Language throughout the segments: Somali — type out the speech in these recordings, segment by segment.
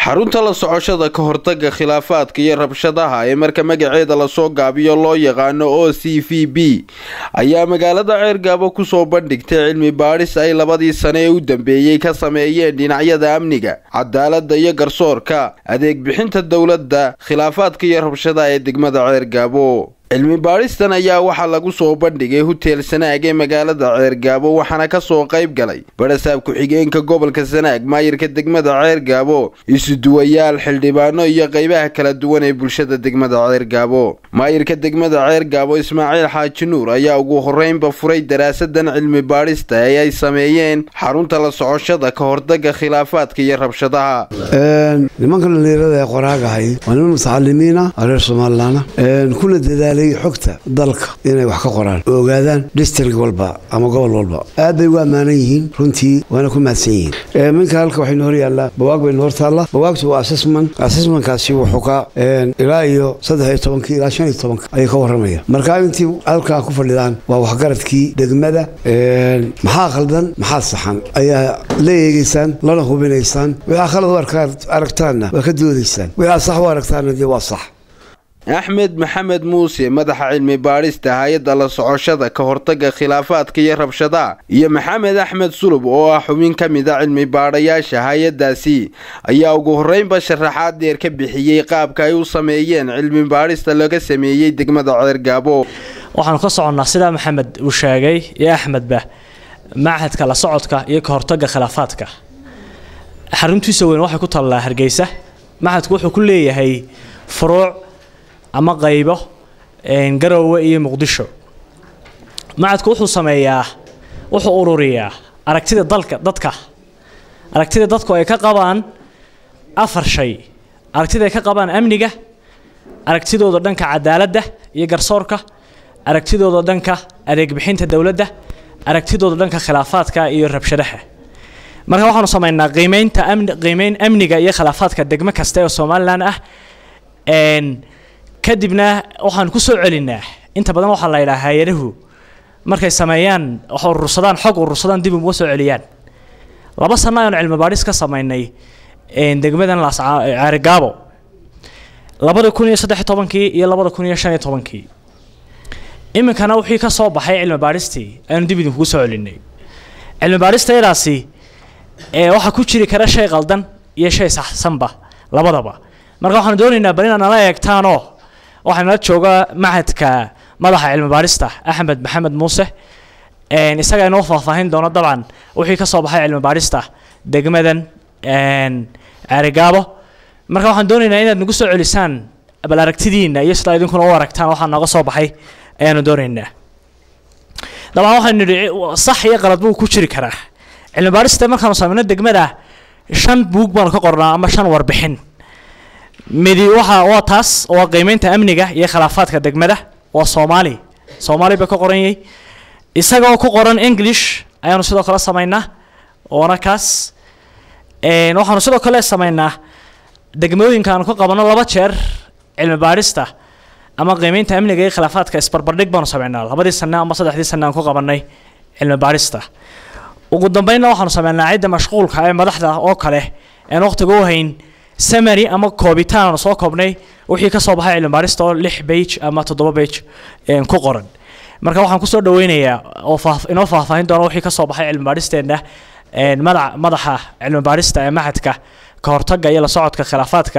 xarunta la socoshada ka hortaga khilaafaadka iyo rabshadaha ee marka magaceeda lasoo gaabiyo loo yaqaano o c v b ayaa magaalada ceergaabo kusoo bandhigtay cilmi baadhis ay labadii sane ee u dambeeyey ka sameeyeen dhinacyada amniga cadaalada iyo garsoorka adeeg bixinta dowladda khilaafaadka iyo rabshadaha ee degmada ceergaabo cilmi baadhistan ayaa waxaa lagu soo bandhigay huteel sanaag ee magaalada ceergaabo waxaana kasoo qayb galay barasaab ku-xigeenka gobolka sanaag maayirka degmada ceergaabo isuduwayaal xildhibaano iyo qeybaha kala duwan ee bulshada degmada ceergaabo maayirka degmada ceergaabo ismaaciil xaaji nuur ayaa ugu horeynba furay daraasadan cilmi baadhista ee ay sameeyeen xarunta la socoshada ka hortaga khilaafaadka iyo rabshadaha nimanka dhalinyarada ee qoraagahay waa niman mutacalimiina reer somalilan kuna dadaalay xogta dalka inay wax ka qoraan oo ogaadaan district walba ama gobol walba aad bay ugu ammaanan yihiin runtii waana ku mahadsan yihiin minka halka waxaynu hor yaallaa bawaag baynu hor taallaa bawaagtu waa assessment assessmentkaasi wuxuu ka ilaa iyo saddex iyo tobankii ilaa shan iyo tobanka ayuu ka warramaya marka intii halkaa ku fadhidaan waa waxgaradkii degmada maxaa khaldan maxaa saxan ayaa la eegeysaan lana hubinaysaan wixaa khalad u aragtaanna waa ka doodaysaan wixaa sax u aragtaanna dee waa sax axmed maxamed muuse madaxa cilmi baadhista hay-adda la socoshada ka hortaga khilaafaadka iyo rabshadaha iyo maxamed axmed sulub oo ah xubin ka mid a cilmi baadhayaasha hay-addaasi ayaa ugu horreynba sharaxaad dheer ka bixiyey qaabka ay u sameeyeen cilmi baadhista laga sameeyey degmada ceergaabo waxaanu ka soconnaa sidaa maxamed uu sheegay iyo axmedba machadka la socodka iyo ka hortaga khilaafaadka xaruntiisa weyn waxay ku taallaa hargeysa machadku wuxuu ku leeyahay furuuc ama qaybo garoowe iyo muqdisho macadku wuxuu sameeyaa wuxuu ururiyaa aragtida dalka dadka aragtida dadku ay ka qabaan afar shay aragtida ay ka qabaan amniga aragtidooda dhanka cadaaladda iyo garsoorka aragtidooda dhanka adeeg bixinta dowladda aragtidooda dhanka khilaafaadka iyo rabshadaha marka waxaanu sameynaa qiimeynta amni qiimeyn amniga iyo khilaafaadka degmo kasta oo somalilan ah kadibna waxaan ku soo celinaa inta badan waxaa la yidhaha hay-adahu markay sameeyaan wax urursadaan xog urursadaan dib uga soo celiyaan laba sano ayanu cilmi baadhis ka sameynay degmadan ceerigaabo labada kun iyo saddex tobankii iyo labada kun iyo shan iyo tobankii iminkana wixii ka soo baxay cilmi baadhistii ayanu dib idinkugu soo celinay cilmi baadhistayadaasi waxaa ku jiri kara shay qaldan iyo shay saxsanba labadaba marka waxaanu doonaynaa bal inaad nala eegtaanoo waxaa nala jooga machadka madaxa cilmi baadhista axmed maxamed muuse isaga inoo faahfaahin doono dabcan wixii ka soo baxay cilmi baadhista degmadan ceerigaabo marka waxaan doonaynaa inaad nagu soo celisaan bal aragtidiina iyo sidaa idinkuna u aragtaan waxaa nooga soo baxay ayaanu doonaynaa dabcan waxaanu nidhi sax iyo qalad buu ku jiri karaa cilmi baadhista markaanu sameyno degmada shan buug baanu ka qornaa ama shan warbixin midi waxa waa taas waa qiimeynta amniga iyo khilaafaadka degmada waa soomaali soomaali ba ka qoran yahay isagoo ku qoran english ayaanu sidoo kale sameynaa oona kaas waxaanu sidoo kale sameynaa degmooyinka aanu ka qabano laba jeer cilmi baadhista ama qiimeynta amniga iyo khilaafaadka isbarbardhig baanu sameynaa labadii sane ama saddexdii sane aan ku qabanay cilmi baadhista ugu dambeynna waxaanu sameynaa cidda mashquulka ee madaxda oo kale aan waqtiga u hayn samary ama koobitaan aanu soo koobnay wixii ka soo baxay cilmi baadhista oo lix bage ama toddoba bage ku qoran marka waxaan kusoo dhaweynayaa oo inoo faahfaahin doona wixii ka soo baxay cilmi baadhisteenna madaxa madaxa cilmi baadhista ee machadka ka hortagga iyo la socodka khilaafaadka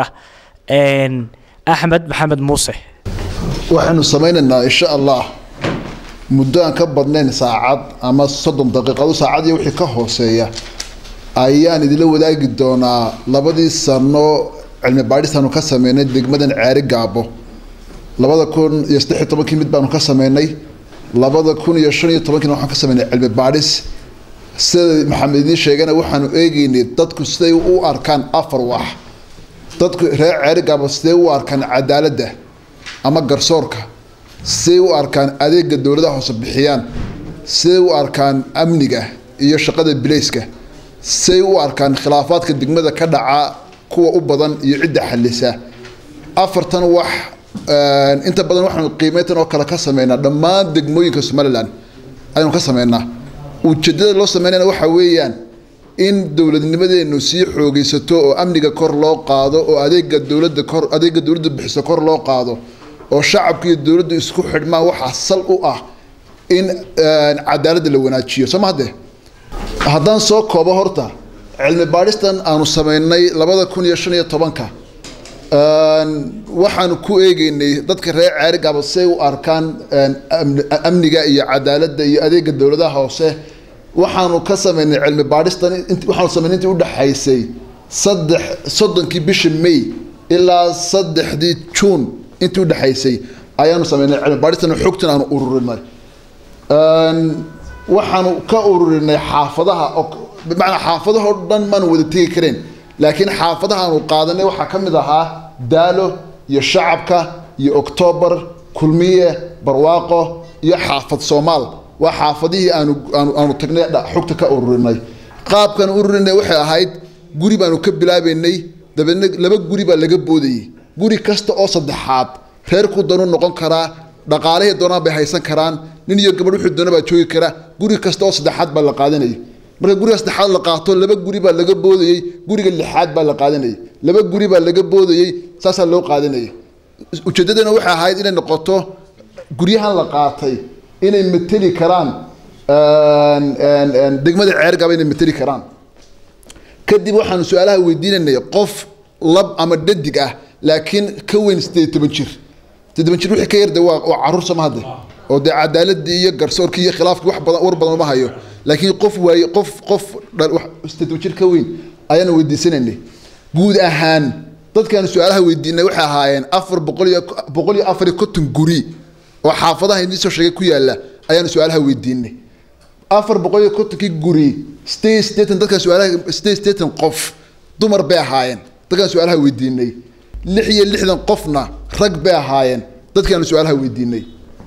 axmed maxamed muuse waxaynu samaynaynaa insha allah muddo aan ka badnayn saacad ama soddon daqiiqado saacad iyo wixii ka hooseeya ayaan idinla wadaagi doonaa labadii sano cilmi baadhistaanu ka sameynay degmadan ceeri gaabo labada kun iyo saddexiyo tobankii mid baanu ka sameynay labada kun iyo shan iyo tobankiina waxaan ka sameynay cilmi baadhis sida maxamed idiin sheegana waxaanu eegeynay dadku siday u arkaan afar wax dadku reer ceeri gaabo siday u arkaan cadaaladda ama garsoorka siday u arkaan adeega dowladaha hoose bixiyaan siday u arkaan amniga iyo shaqada bilayska say u arkaan khilaafaadka degmada ka dhaca kuwa u badan iyo cidda xalisa afartan wax inta badan waxaanu qiimeyntan oo kale ka sameynaa dhammaan degmooyinka somalilan ayaanu ka sameynaa ujeedada loo sameynayna waxa weeyaan in dowladnimadeenu sii xoogaysato oo amniga kor loo qaado oo adeega dowladda kor adeega dowladda bixiso kor loo qaado oo shacabka iyo dowladdu isku xidhmaan waxaa sal u ah in cadaaladda la wanaajiyo soo ma hadde haddaan soo koobo horta cilmi baadhistan aanu sameynay labada kun iyo shan iyo tobanka waxaanu ku eegeynay dadka reer ceerigaaba say u arkaan amniga iyo cadaaladda iyo adeega dowladaha hoose waxaanu ka sameynay cilmi baadhistan waxaanu sameynay intii udhexaysay saddex soddonkii bisha may ilaa saddexdii juun intii udhexaysay ayaanu sameynay cilmi baadhistan xogtan aanu ururinay waxaanu ka ururinay xaafadaha bimacnaa xaafadahoo dhan maanu wada tegi kareen laakiin xaafadaha aanu qaadanay waxaa ka mid ahaa daalo iyo shacabka iyo octoobar kulmiye barwaaqo iyo xaafad soomaal waa xaafadihii aanu aanu aanu tagnay xogta ka ururinay qaabkan ururinay waxay ahayd guri baanu ka bilaabeynay dabeedna laba guri baa laga boodayay guri kasta oo saddexaad reerku danu noqon karaa dhaqaalihii doonaan bay haysan karaan nin iyo gabadh wuxuu doona baa joogi kara guri kasta oo saddexaad baa la qaadanayay marka guriga saddexaad la qaato laba guri baa laga boodayey guriga lixaad baa la qaadanayay laba guri baa laga boodayey saasaa loo qaadanayay ujeeddadana waxay ahayd inay noqoto guryahan la qaatay inay mateli karaan degmada ceergaba inay mateli karaan kadib waxaanu su-aalaha weydiinanay qof lab ama dhadig ah laakiin ka weyn sideed toban jir sideed toban jir wixii ka yarde waa waa caruur sama hadde oo dee cadaaladii iyo garsoorkii iyo khilaafkii wax badan war badan uma hayo laakiin qof waaye qof qof sideed toban jir ka weyn ayaanu weydiisanaynay guud ahaan dadkaanu su-aalaha weydiinay waxay ahaayeen afar boqol iyo boqol iyo afar iyo konton guri oo xaafadaha idin soo sheegay ku yaala ayaanu su-aalaha weydiinay afar boqol iyo kontonkii guri sideed sideetan dadkaan su-aalaha sideed sideetan qof dumar bay ahaayeen dadkaan su-aalaha weydiinay lix iyo lixdan qofna rag bay ahaayeen dadkaanu su-aalaha weydiinay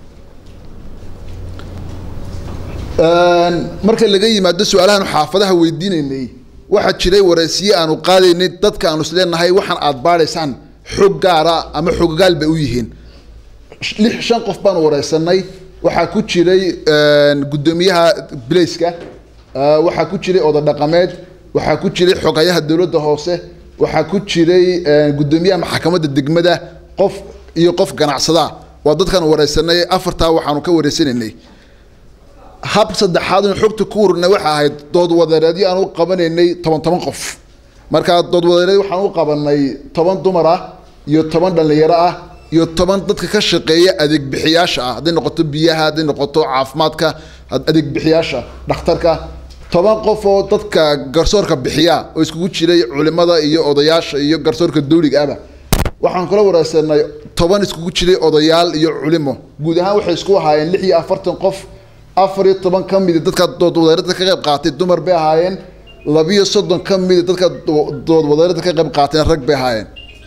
marka laga yimaado su-aalahaanu xaafadaha weydiinaynay waxaa jiray waraysiye aanu qaadaynay dadka aanu isleenahay waxaan aad baadhaysaan xog gaara ama xoggaal bay u yihiin lix shan qof baanu wareysanay waxaa ku jiray guddoomiyaha bilayska waxaa ku jiray oda dhaqameed waxaa ku jiray xogayaha dowladda hoose waxaa ku jiray guddoomiyaha maxkamadda degmada qof iyo qof ganacsada waa dadkaan wareysanay afartaa waxaanu ka wareysanaynay hab saddexaad in xogta ku ururnay waxa ahayd dood wadareedyo aan u qabanaynay toban toban qof marka dood wadareed waxaan u qabanay toban dumar ah iyo toban dhallinyaro ah iyo toban dadka ka shaqeeya adeeg bixiyaasha ah hadday noqoto biyaha hadday noqoto caafimaadka adeeg bixiyaasha dhakhtarka toban qof oo dadka garsoorka bixiya oo iskugu jiray culimada iyo odayaasha iyo garsoorka dawliga ahba waxaan kula wareysanay toban iskugu jiray odayaal iyo culimo guud ahaan waxay isku ahaayeen lix iyo afartan qof afar iyo toban ka midi dadka doodwadaarada ka qayb qaatay dumar bay ahaayeen labiyo soddon ka midi dadka doodwadaarada ka qayb qaateen rag bay ahaayeen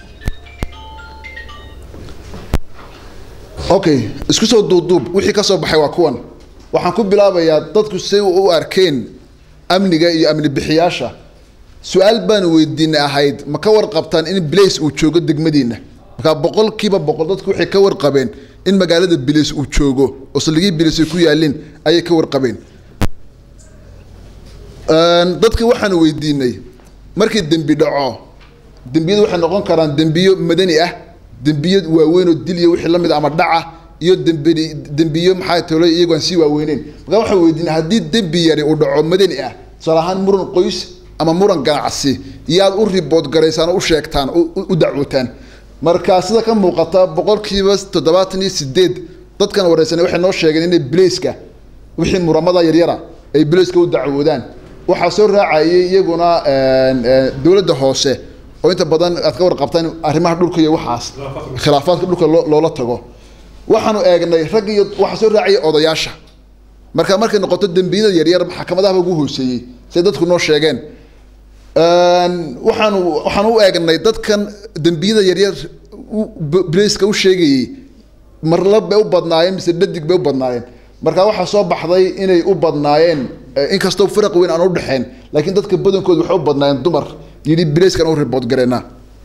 okay isku soo duubduub wixii ka soo baxay waa kuwan waxaan ku bilaabayaa dadku say u arkeen amniga iyo amni bixiyaasha su-aal baanu weydiinay ahayd ma ka warqabtaan in blace uu joogo degmadiina markaa boqolkiiba boqol dadku waxay ka warqabeen in magaalada bilis uu joogo oo saldhigii bilis ay ku yaalin ayay ka warqabeen dadka waxaanu weydiinay markii dembi dhaco dembiyadu waxay noqon karaan dembiyo madani ah dembiyo waaweyn oo dil iyo wixii la mid ama dhaca iyo dembi dembiyo maxaa tolo iyagoo aan sii waaweyneyn markaa waxaan weydiinay haddii dembi yari uu dhaco madani ah tusaale ahaan muran qoys ama muran ganacsi yaad u ribood garaysaan oo u sheegtaan u dacwootaan marka sida ka muuqata boqolkiiba toddobaatan iyo sideed dadkan wareysanay waxay noo sheegeen inay bilayska wixii muramada yaryara ay bilayska u dacwoodaan waxaa soo raacayay iyaguna dowladda hoose oo inta badan aad ka warqabtaan arrimaha dhulka iyo waxaas khilaafaadka dhulka loola tago waxaanu eegnay rag iyo waxaa soo raacaya odayaasha marka markay noqoto dembiyada yaryar maxkamadahaba ugu hooseeyey siday dadku noo sheegeen waxaanu waxaan u eegnay dadkan dembiyada yaryar blaceka u sheegayey marlab bay u badnaayeen mise dhadig bay u badnaayeen marka waxaa soo baxday inay u badnaayeen inkastoo firaq weyn aan udhexeen laakiin dadka badankooda waxay u badnaayeen dumar yidhi blackan u ribood gareena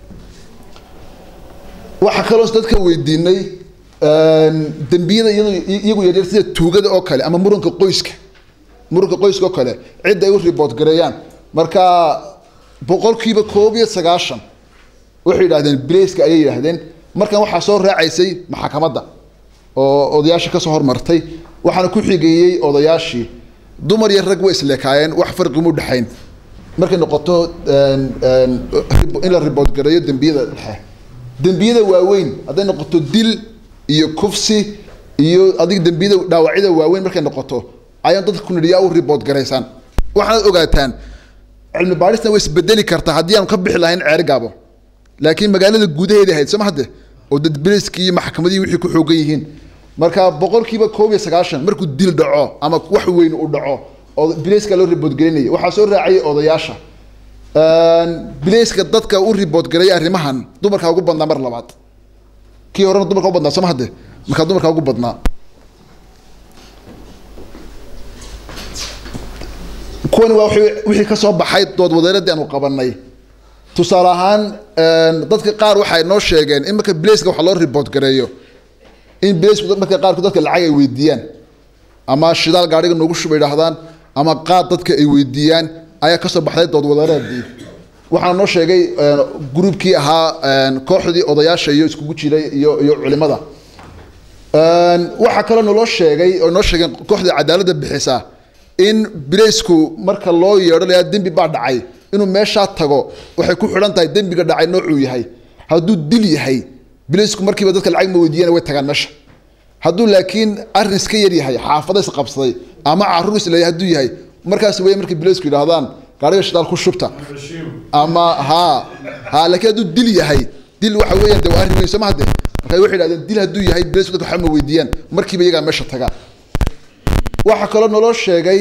waxaa kaloo dadka weydiinay dembiyada iyagu yaryar sida tuugada oo kale ama muranka qoyska muranka qoyska oo kale cidda ay u ribood gareeyaan marka boqolkiiba koob iyo sagaashan waxay yidhahdeen bilayska ayay yidhaahdeen markan waxaa soo raacaysay maxakamadda oo odayaashii kasoo hormartay waxaana ku xigeeyey odayaashii dumar iyo rag way isleekaayeen wax farqima udhexayn markay noqoto in la ribood gareeyo dembiyada dhexe dembiyada waaweyn hadday noqoto dil iyo kufsi iyo adig dembiyada dhaawacyada waaweyn markay noqoto ayaan dadka kunidhiyaa u ribood garaysaan waxaad ogaataan cilmi baadhisna way isbedeli kartaa haddii aanu ka bixi lahayn ceeri gaabo laakiin magaalada gudaheeda ahayd soo ma hadde oo dad biliskii iyo maxkamadihii wixii ku xoogan yihiin marka boqolkiiba koob iyo sagaashan markuu dil dhaco ama wax weyn uu dhaco oo bilayska loo riboodgelinaya waxaa soo raacayay odayaasha bilayska dadka u riboodgareeya arrimahan dumarkaa ugu badnaa mar labaad kii horena dumarka u badnaa soo ma hadde markaa dumarkaa ugu badnaa kuwani waa wixii kasoo baxay dood wadeeradii aanu qabanay tusaale ahaan dadka qaar waxay noo sheegeen in marka bilayska wax loo ribood gareeyo in bilaysku marka qaarkood dadka lacag ay weydiiyaan ama shidaal gaadhiga noogu shuba idhaahdaan ama qaad dadka ay weydiiyaan ayaa kasoo baxday dood wadeereedii waxaana noo sheegay gruubkii ahaa kooxdii odayaasha iyo iskugu jiray iyo iyo culimada waxaa kaloo naloo sheegay oo noo sheegeen kooxda cadaaladda bixisa in bilaysku marka loo yeedho layaa dembi baa dhacay inuu meeshaa tago waxay ku xidhan tahay dembiga dhacay noocuu yahay hadduu dil yahay bilaysku markiiba dadka lacag ma weydiiyana way tagaan meesha hadduu laakiin arrin iska yar yahay xaafada is qabsaday ama caruur is leeyahay hadduu yahay markaas wey markay bilaysku yidhaahdaan gaariga shidaal ku shubta ama ha ha laakiin hadduu dil yahay dil waxa weeyaan de waa arrin weyn soo ma hadde marka waxay yidhahdeen dil hadduu yahay bilaysku dadka waxba ma weydiiyaan markiiba iyagaa meesha tagaan waxaa kaloo naloo sheegay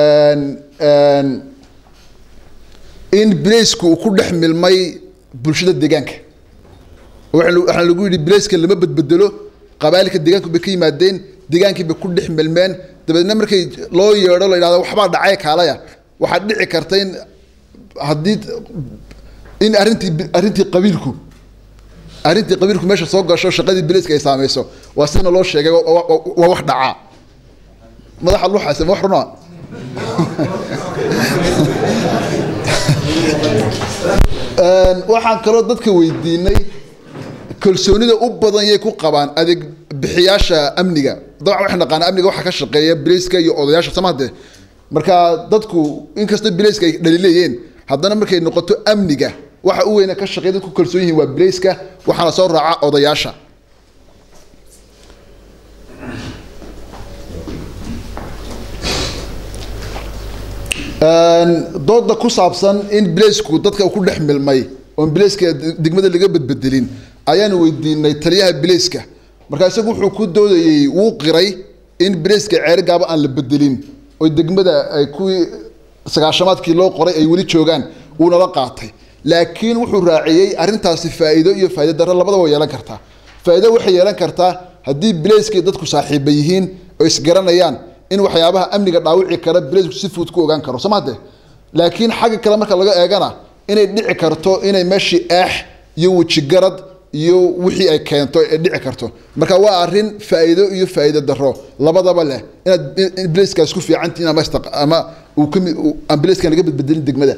in bilaysku uu ku dhex milmay bulshada deegaanka waxaa lagu yidhi bilayska lama badbedelo qabaalika deegaanku bay ka yimaadeen deegaankii bay ku dhex milmeen dabeedna markay loo yeedho la yidhahdo waxbaa dhacay kaalaya waxaad dhici karta in haddii in arrintii arrintii qabiilku arrintii qabiilku meesha soo gasho shaqadii bilayska ay saameyso waa sidana loo sheegay waa wax dhacaa madaxa luxaase ma wax runaa waxaan kaloo dadka weydiinay kalsoonida u badan yay ku qabaan adeeg bixiyaasha amniga dabcan waxaan naqaanaa amniga waxaa ka shaqeeya bilayska iyo odayaasha samahde marka dadku inkastoo bilayska ay dhalileeyeen haddana markay noqoto amniga waxa u weyna ka shaqeeya dadku kalsoon yihiin waa bilayska waxaana soo raaca odayaasha dooda ku saabsan in bilaysku dadka ku dhex milmay oon bilayska degmada laga badbedelin ayaanu weydiinay taliyaha bilayska markaa isagu wuxuu ku doodayey wuu qiray in bilayska ceeri gaaba aan la bedelin oo degmada ay kuwii sagaashamaadkii loo qoray ay weli joogaan wuunala qaatay laakiin wuxuu raaciyey arrintaasi faa'iido iyo faa'ido darro labadaba way yeelan kartaa faa'iido waxay yeelan kartaa haddii bilayskii dadku saaxiiba yihiin oo isgaranayaan in waxyaabaha amniga dhaawici kara bilaysku si fudud ku ogaan karo soo mahade laakiin xagga kale marka laga eegana inay dhici karto inay meeshii eex iyo wejigarad iyo wixii ay keento ay dhici karto marka waa arrin faa'iido iyo faa'iido daro labadaba leh inaad in bilayskaas ku fiicantiin ama ama uu kami aan bilayskan laga badbedelin degmada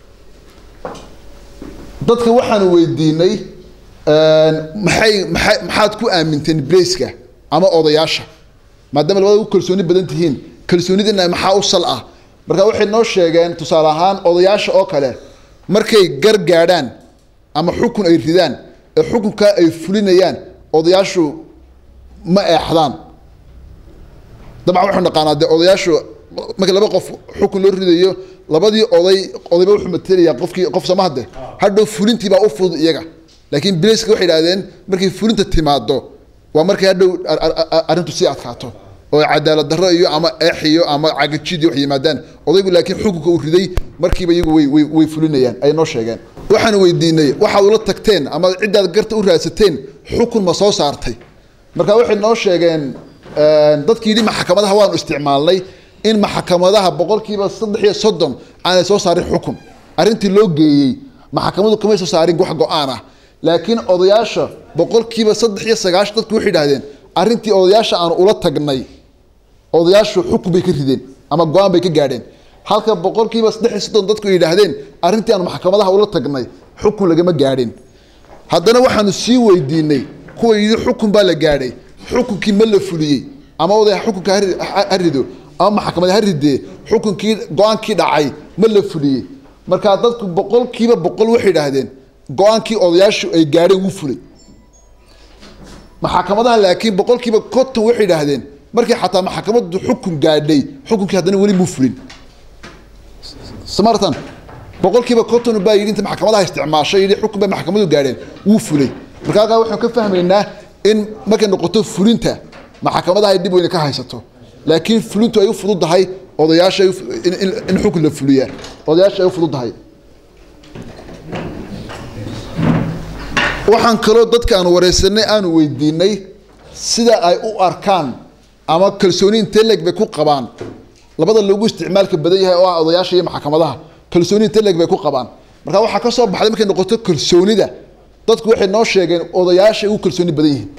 dadka waxaanu weydiinay maxay maxay maxaad ku aaminteen bilayska ama odayaasha maadaama labada u kalsooni badan tihiin kalsoonidina maxaa u sal ah marka waxay noo sheegeen tusaale ahaan odayaasha oo kale markay gar gaadhaan ama xukun ay ridaan ee xukunka ay fulinayaan odayaashu ma eexdaan dabcan waxaanu naqaanaa dee odayaashu marka laba qof xukun loo ridayo labadii oday odayba wuxuu matelayaa qofkii qof samahade hadhow fulintiibaa u fudud iyaga laakiin bilayska waxay idhahdeen markay fulinta timaado waa markay hadhow arrintu sii adkaato oo cadaalad darro iyo ama eex iyo ama cagajid wax yimaadaan odaygu laakiin xukunka uu riday markiiba iyagu way way way fulinayaan ay noo sheegeen waxaan weydiinay waxaad ula tagteen ama ciddaad garta u raadsateen xukun ma soo saartay marka waxay noo sheegeen dadkii yidhi maxkamadaha waanu isticmaalnay in maxkamadaha boqolkiiba saddex iyo soddon aanay soo saarin xukun arrintii loo geeyey maxkamadu kamay soo saarin wax go-aan ah laakiin odayaasha boqolkiiba saddex iyo sagaashan dadku waxay idhahdeen arrintii odayaasha aan ula tagnay odayaashu xukun bay ka rideen ama go-aan bay ka gaadheen halka boqolkiiba saddex iyo soddon dadku yidhaahdeen arrintii aan maxkamadaha ula tagnay xukun lagama gaadhin haddana waxaanu sii weydiinay kuwa yidhi xukun baa la gaadhay xukunkii ma la fuliyey ama oday xukunka ha rido ama maxkamad ha ridee xukunkii go-aankii dhacay ma la fuliyey markaa dadku boqolkiiba boqol waxay yidhaahdeen go-aankii odayaashu ay gaadheen wuu fulay maxkamadaha laakiin boqolkiiba konton waxay yidhaahdeen markii xataa maxkamadu xukun gaadhay xukunkii haddana weli muu fulin samartan boqolkiiba konton baa yidhi inta maxkamadaha isticmaashay yidhi xukun bay maxkamadu gaadheen wuu fulay marka halkaa waxaan ka fahmaynaa in markay noqoto fulinta maxkamadaha ay dhib weyne ka haysato laakiin fulintu ay u fududahay odayaasha in xukun la fuliyaa odayaasha ay u fududahay waxaan kaloo dadka aanu wareysanay aanu weydiinay sida ay u arkaan ama kalsooni inteleg bay ku qabaan labada loogu isticmaalka badan yahay oo ah odayaasha iyo maxkamadaha kalsooni inteleg bay ku qabaan marka waxaa ka soo baxday markay noqoto kalsoonida dadku waxay noo sheegeen odayaasha ugu kalsooni badan yihiin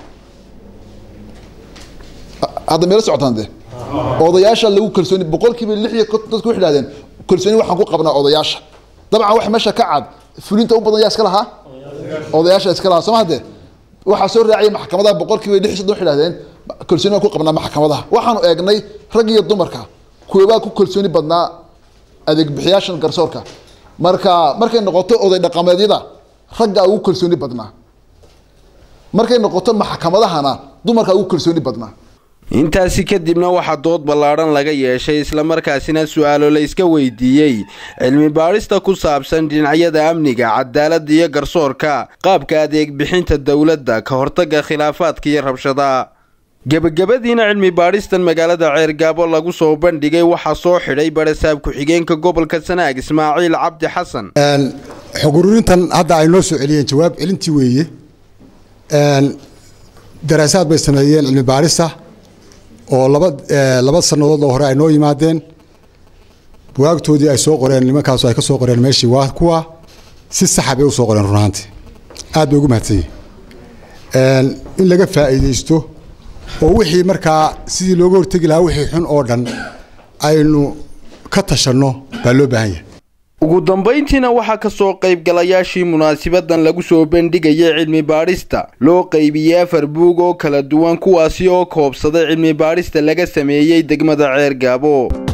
hadda meelo socotaan de odayaasha lagu kalsooni boqolkiiba lix iyo konton dadku waxay dhahdeen kalsooni waxaan ku qabnaa odayaasha dabcan wax meesha ka cad fulinta u badan yaa iska lahaa odayaasha iska lahaa soo mahade waxaa soo raaciyay maxkamadaha boqolkiiba lix iyo soddon waxay dhahdeen kalsooni waan ku qabnaa maxkamadaha waxaanu eegnay rag iyo dumarka kuwabaa ku kalsooni badnaa adeeg bixiyaashan garsoorka marka markay noqoto oday dhaqameedyada raggaa ugu kalsooni badnaa markay noqoto maxkamadahana dumarkaa ugu kalsooni badnaa intaasi kadibna waxaa dood ballaadhan laga yeeshay islamarkaasina su-aalo la iska weydiiyey cilmi baadhista ku saabsan dhinacyada amniga cadaaladda iyo garsoorka qaabka adeeg bixinta dowladda ka hortagga khilaafaadka iyo rabshadaha gebagabadiina cilmi baadhistan magaalada ceergaabo lagu soo bandhigay waxaa soo xidhay barasaab ku-xigeenka gobolka sanaag ismaaciil cabdi xasan xog ururintan hadda ay noo soo celiyeen jawaab celintii weeye daraasaad bay sameeyeen cilmi baadhista oo laba laba sannadood oo hore ay noo yimaadeen buwaagtoodii ay soo qoreen nimankaasu ay ka soo qoreen meeshii waa kuwa si saxa bay u soo qoreen runaantii aad bay ugu mahadsan yihin in laga faa'iidaysto oo wixii markaa sidii looga hortegi lahaa wixii xun oo dhan aynu ka tashanno baa loo baahan yahay ugu dambayntiina waxaa ka soo qaybgalayaashii munaasibadan lagu soo bandhigayay cilmi baadhista loo qaybiyey afar buug oo kala duwan kuwaasi oo koobsaday cilmi baadhista laga sameeyey degmada ceer gaabo